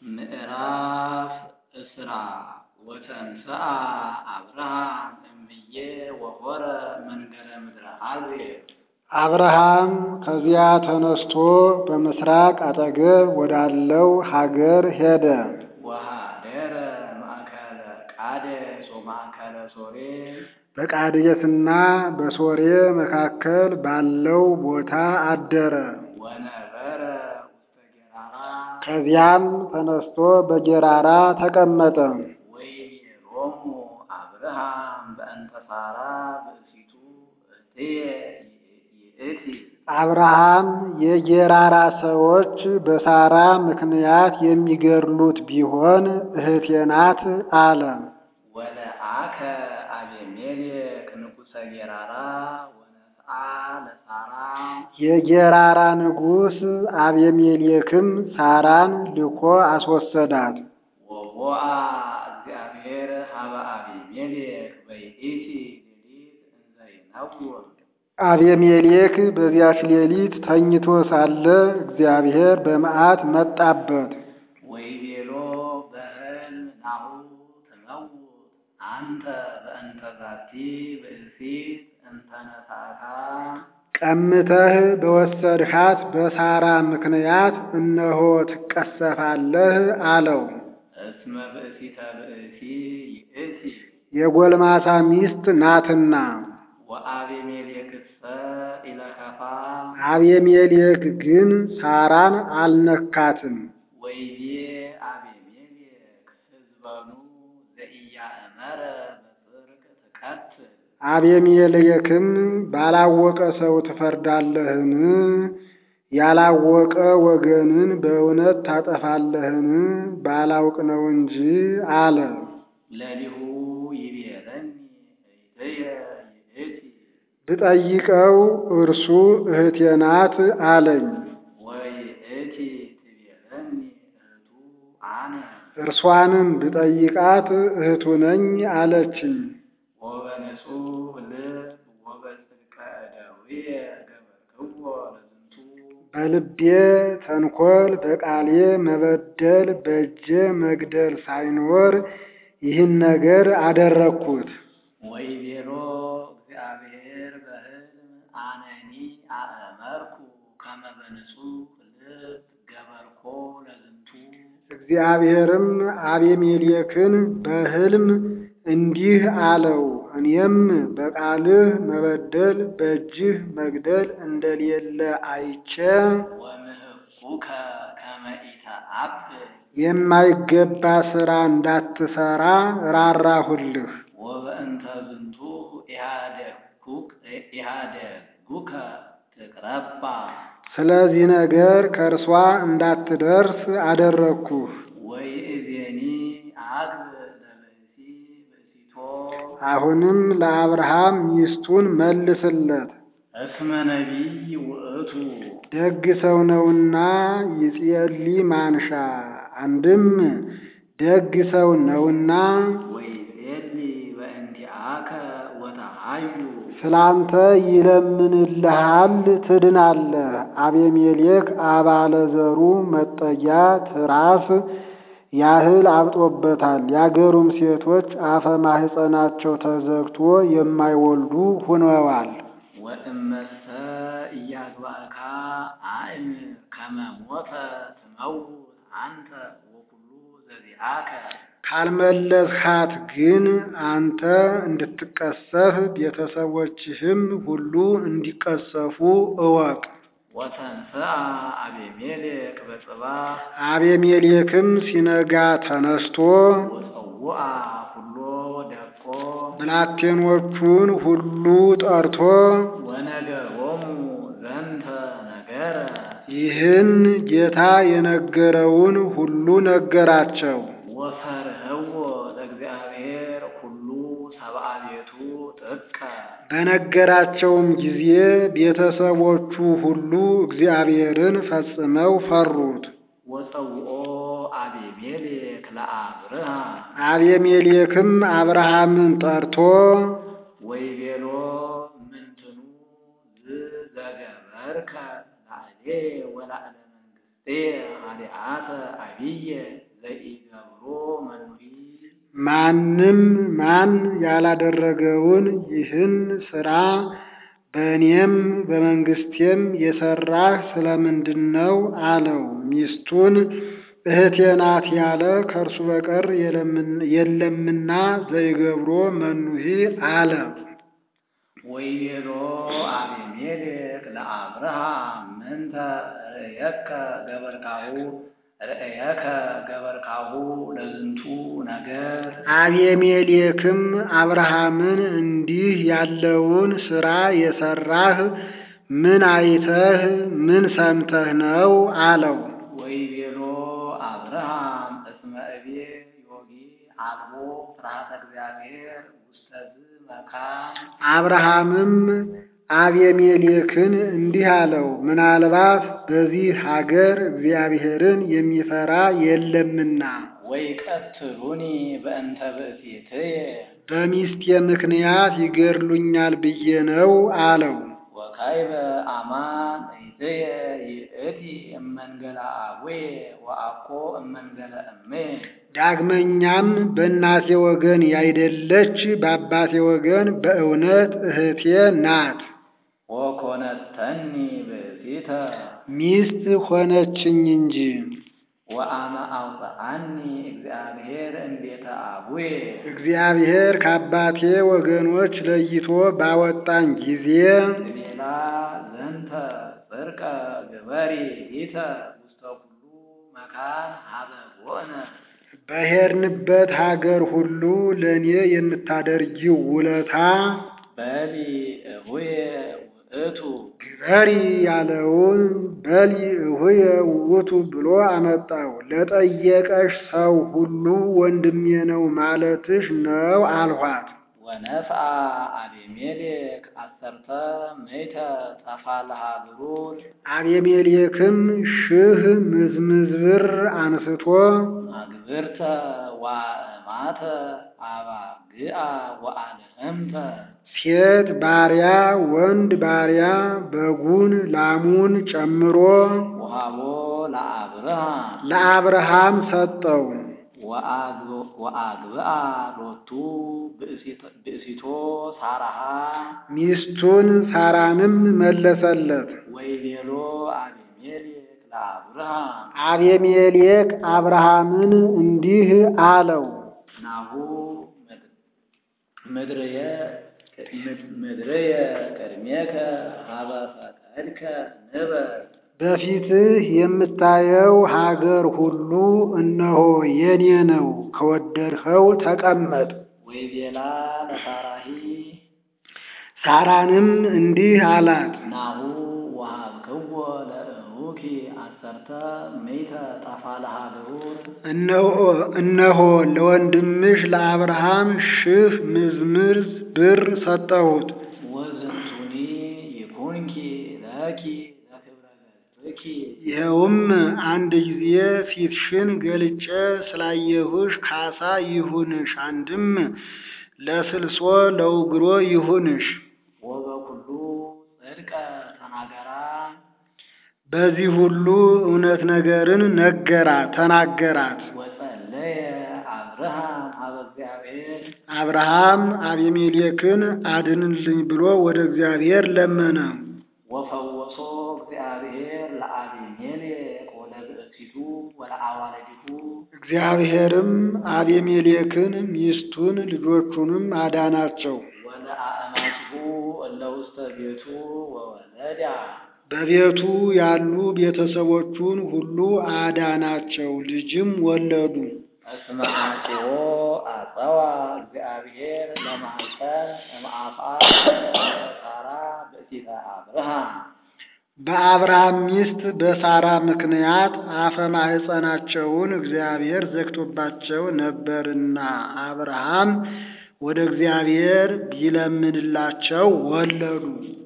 ምዕራፍ እስራ ወተንሥአ አብርሃም እምዬ ወሖረ መንገረ ምድረ አርዌ አብርሃም ከዚያ ተነስቶ በምሥራቅ አጠገብ ወዳለው ሀገር ሄደ። ወኀደረ ማእከለ ቃዴስ ወማእከለ ሶሬ በቃዴስና በሶሬ መካከል ባለው ቦታ አደረ። ወነበረ ውስተ ጌራራ ከዚያም ተነስቶ በጌራራ ተቀመጠ። ወይቤሎሙ አብርሃም በእንተ ሣራ ብእሲቱ እህትየ ይእቲ አብርሃም የጌራራ ሰዎች በሳራ ምክንያት የሚገድሉት ቢሆን እህቴ ናት አለ። ወለአከ አቤሜሌክ ንጉሠ ጌራራ ወነስአ ለሣራ የጌራራ ንጉሥ አቤሜሌክም ሳራን ልኮ አስወሰዳት። ወቦአ እግዚአብሔር ሀበ አቤሜሌክ በይእቲ ሌሊት እንዘ ይነውር አቤሜሌክ በዚያች ሌሊት ተኝቶ ሳለ እግዚአብሔር በመዓት መጣበት። ወይቤሎ በሕልም ናሁ ትመውት አንተ በእንተ ዛቲ ብእሲት እንተ ነሣእካ ቀምተህ በወሰድሃት በሳራ ምክንያት እነሆ ትቀሰፋለህ አለው። እስመ ብእሲተ ብእሲ ይእቲ የጎልማሳ ሚስት ናትና። ወአቤሜሌክሰ ኢለከፋ አቤሜሌክ ግን ሳራን አልነካትም። ወይቤ አቤሜሌክ ሕዝበኑ ዘኢያእመረ በጽድቅ ትቀትል አቤሜሌክም ባላወቀ ሰው ትፈርዳለህን? ያላወቀ ወገንን በእውነት ታጠፋለህን? ባላውቅ ነው እንጂ አለ። ለሊሁ ይቤለኒ እህትየ ይእቲ ብጠይቀው እርሱ እህቴ ናት አለኝ። ወይእቲ ትቤለኒ እህቱ አነ እርሷንም ብጠይቃት እህቱ ነኝ አለችኝ። ወበንጹሕ ልብ ወበጽድቀ እደዊየ ገበርክዎ ለዝንቱ በልቤ ተንኮል በቃሌ መበደል በእጄ መግደል ሳይኖር ይህን ነገር አደረግኩት። ወይቤሎ እግዚአብሔር በሕልም አነኒ አእመርኩ ከመ በንጹሕ ልብ ገበርኮ ለዝንቱ እግዚአብሔርም አቤሜሌክን በሕልም እንዲህ አለው፣ እኔም በቃልህ መበደል በእጅህ መግደል እንደሌለ አይቼ ወምህኩከ ከመ ኢተአብል የማይገባ ሥራ እንዳትሠራ ራራሁልህ። ወበእንተ ዝንቱ ኢሃደጉከ ትቅረባ ስለዚህ ነገር ከእርሷ እንዳትደርስ አደረግኩህ። ወይእዜኒ አግብ ለብእሲ ብእሲቶ አሁንም ለአብርሃም ሚስቱን መልስለት፣ እስመ ነቢይ ውእቱ ደግ ሰው ነውና ይጼሊ ማንሻ። አንድም ደግ ሰው ነውና ወይጼሊ በእንቲአከ ወተሃዩ ስላንተ ይለምንልሃል፣ ትድናለህ። አቤሜሌክ አባለ ዘሩ መጠጊያ ትራስ ያህል አብጦበታል። የአገሩም ሴቶች አፈ ማሕፀናቸው ተዘግቶ የማይወልዱ ሁነዋል። ወእመሰ እያግባእካ አእምር ከመ ሞተ ትመውት አንተ ወኩሉ ዘዚአከ ካልመለስሃት ግን አንተ እንድትቀሰፍ ቤተሰቦችህም ሁሉ እንዲቀሰፉ እወቅ። ወተንሥአ አቤሜሌክ በጽባሕ አቤሜሌክም ሲነጋ ተነስቶ ወጸውአ ኩሎ ደቆ ብላቴኖቹን ሁሉ ጠርቶ ወነገሮሙ ዘንተ ነገረ ይህን ጌታ የነገረውን ሁሉ ነገራቸው። ወፈርህዎ ለእግዚአብሔር ኩሉ ሰብአ ቤቱ ጥቀ በነገራቸውም ጊዜ ቤተሰቦቹ ሁሉ እግዚአብሔርን ፈጽመው ፈሩት። ወጸውኦ አቤሜሌክ ለአብርሃም አቤሜሌክም አብርሃምን ጠርቶ ወይቤሎ ምንትኑ ዝ ዘገበርከ ላዕሌ ወላዕለ መንግሥት እምእትየ ኃጢአተ አብየ ዘኢገብሮ መኑሪ ማንም ማን ያላደረገውን ይህን ሥራ በእኔም በመንግሥቴም የሠራህ ስለምንድን ነው አለው። ሚስቱን እህቴ ናት ያለ ከእርሱ በቀር የለምና ዘይገብሮ መኑሂ አለ። ወይቤሎ አቤሜሌክ ለአብርሃም ምንተ ርእየከ ገበርካሁ ርእየከ ገበርካሁ ለዝንቱ ነገር አቤሜሌክም አብርሃምን እንዲህ ያለውን ሥራ የሠራህ ምን አይተህ ምን ሰምተህ ነው አለው። ወይቤሎ አብርሃም እስመ እቤ ዮጊ አልቦ ፍርሃተ እግዚአብሔር ውስተ ዝ መካን አብርሃምም አቤሜሌክን እንዲህ አለው፣ ምናልባት በዚህ ሀገር እግዚአብሔርን የሚፈራ የለምና ወይ ቀትሉኒ በእንተ ብእሲትየ በሚስቴ ምክንያት ይገድሉኛል ብዬ ነው አለው። ወካይበ አማን እይትየ ይእቲ እመንገለ አቡየ ወአኮ እመንገለ እምየ ዳግመኛም በእናቴ ወገን ያይደለች በአባቴ ወገን በእውነት እህቴ ናት። ወኮነተኒ ብእሲተ ሚስት ሆነችኝ እንጂ ወአመ አውፅአኒ እግዚአብሔር እምቤተ አቡየ እግዚአብሔር ከአባቴ ወገኖች ለይቶ ባወጣኝ ጊዜ ሌላ ዘንተ ጽርቀ ግበሪ ሊተ ውስተ ኩሉ መካን ሀበ ቦነ በሄድንበት ሀገር ሁሉ ለእኔ የምታደርጊው ውለታ በሊ እሁየ ውእቱ ግበሪ ያለውን በሊ እሁየ ውእቱ ብሎ አመጣው። ለጠየቀሽ ሰው ሁሉ ወንድሜ ነው ማለትሽ ነው አልኋት። ወነፍአ አቤሜሌክ አሰርተ ምእተ ጠፋልሃ ብሩር አቤሜሌክም ሺህ ምዝምዝ ብር አንስቶ አግብርተ ዋእማተ አባግአ ወአልህምተ ሴት ባሪያ ወንድ ባሪያ በጉን ላሙን ጨምሮ ወሃቦ ለአብርሃም ለአብርሃም ሰጠው። ወአግብአ ሎቱ ብእሲቶ ሳራሃ ሚስቱን ሳራንም መለሰለት። ወይቤሎ አቤሜሌክ ለአብርሃም አቤሜሌክ አብርሃምን እንዲህ አለው፣ ናሁ ምድርየ ምድርየ ቅድሜከ ሀበ ፈቀድከ ንበር በፊትህ የምታየው ሀገር ሁሉ እነሆ የኔ ነው፣ ከወደድኸው ተቀመጥ። ወይቤላ ለሳራሂ ሳራንም እንዲህ አላት፣ ናሁ ወሀብክዎ ለእሁኪ አሰርተ ምእተ ጠፋልሃ ብሩር እነሆ ለወንድምሽ ለአብርሃም ሺህ ምዝምዝ ብር ሰጠሁት። ወዝንቱኒ ይኩንኪ ለኪ ለክብረ ገጽኪ ይኸውም አንድ ጊዜ ፊትሽን ገልጬ ስላየሁሽ ካሳ ይሁንሽ፣ አንድም ለስልሶ ለውግሮ ይሁንሽ። ወበኩሉ ጽድቀ ተናገራ በዚህ ሁሉ እውነት ነገርን ነገራ ተናገራት። ወጸለየ አብርሃም ሀበ እግዚአብሔር አብርሃም አቤሜሌክን አድንልኝ ብሎ ወደ እግዚአብሔር ለመነ። ወፈወሶ እግዚአብሔር ለአቤሜሌክ ወለብእሲቱ ወለአዋልዲሁ እግዚአብሔርም አቤሜሌክን ሚስቱን ልጆቹንም አዳናቸው። ወለአእማቲሁ እለ ውስተ ቤቱ ወወለዳ በቤቱ ያሉ ቤተሰቦቹን ሁሉ አዳናቸው፣ ልጅም ወለዱ። እስመ አጽዮ አጸዋ እግዚአብሔር ለማኅፀን እምአፋ ሳራ ብእሲተ አብርሃም በአብርሃም ሚስት በሳራ ምክንያት አፈ ማኅፀናቸውን እግዚአብሔር ዘግቶባቸው ነበርና አብርሃም ወደ እግዚአብሔር ቢለምንላቸው ወለዱ።